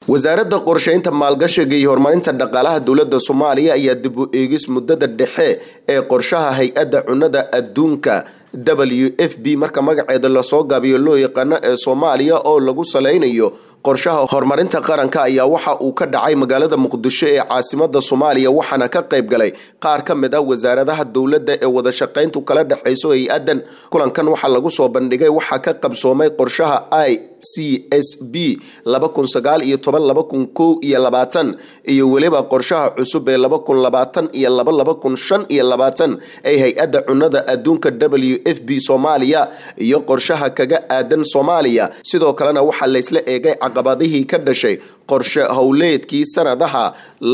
wasaaradda qorsheynta maalgashiga iyo horumarinta dhaqaalaha dowladda soomaaliya ayaa dib u eegis muddada dhexe ee qorshaha hay-adda cunnada adduunka w f b marka magaceeda lasoo gaabiyo loo yaqaano ee soomaaliya oo lagu saleynayo qorshaha horumarinta qaranka ayaa waxa uu ka dhacay magaalada muqdisho ee caasimada soomaaliya waxaana ka qayb galay qaar ka mid ah wasaaradaha dowladda ee wadashaqeyntu kala dhexeyso hay-adan kulankan waxaa lagu soo bandhigay waxaa ka qabsoomay qorshaha i c s b iyo weliba qorshaha cusub ee ee hay-adda cunnada adduunka w f b soomaaliya iyo qorshaha kaga aadan soomaaliya sidoo kalena waxaa laysla eegay caqabadihii ka dhashay qorshe howleedkii sanadaha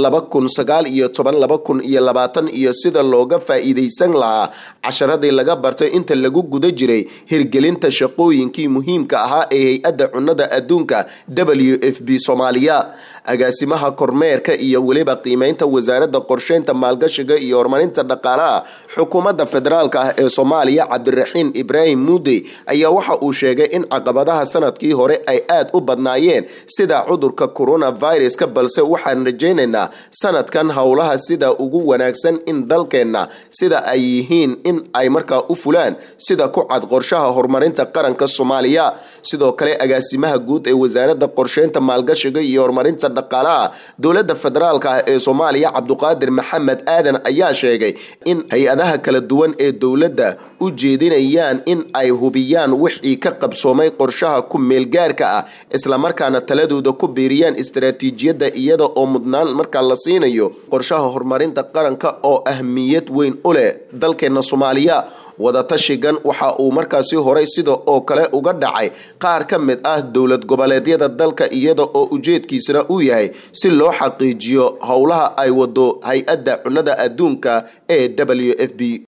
iyo sida looga faa-iideysan lahaa casharadii laga bartay inta lagu guda jiray hirgelinta shaqooyinkii muhiimka ahaa ee hay-adda cunnada adduunka w f b soomaaliya agaasimaha kormeerka iyo weliba qiimeynta wasaaradda qorsheynta maalgashiga iyo horumarinta dhaqaalaha xukuumadda federaalk ah ee soomaaliya cabdiraxiim ibraahim muudey ayaa waxa uu sheegay in caqabadaha sanadkii hore ay aad u badnaayeen sida cudurka coronaviruska balse waxaan rajaynaynaa sanadkan howlaha sida ugu wanaagsan in dalkeenna sida ay yihiin in ay markaa u fulaan sida ku cad qorshaha horumarinta qaranka soomaaliya sidoo kale agaasimaha guud ee wasaaradda qorsheynta maalgashiga iyo horumarinta dhaqaalaha dowladda federaalk ah ee soomaaliya cabduqaadir maxamed aadan ayaa sheegay in hay-adaha kala duwan ee dowladda u jeedinayaan in ay hubiyaan wixii ka qabsoomay qorshaha ku meelgaarka ah islamarkaana taladooda ku biiriyaan istaraatiijiyadda iyada oo mudnaan markaa la siinayo qorshaha horumarinta qaranka oo ahmiyad weyn u leh dalkeena soomaaliya wadatashigan waxa uu markaasi horay sida oo kale uga dhacay qaar ka mid ah dowlad goboleedyada dalka iyada oo ujeedkiisana uu yahay si loo xaqiijiyo howlaha ay wado hay-adda cunnada adduunka ee w f b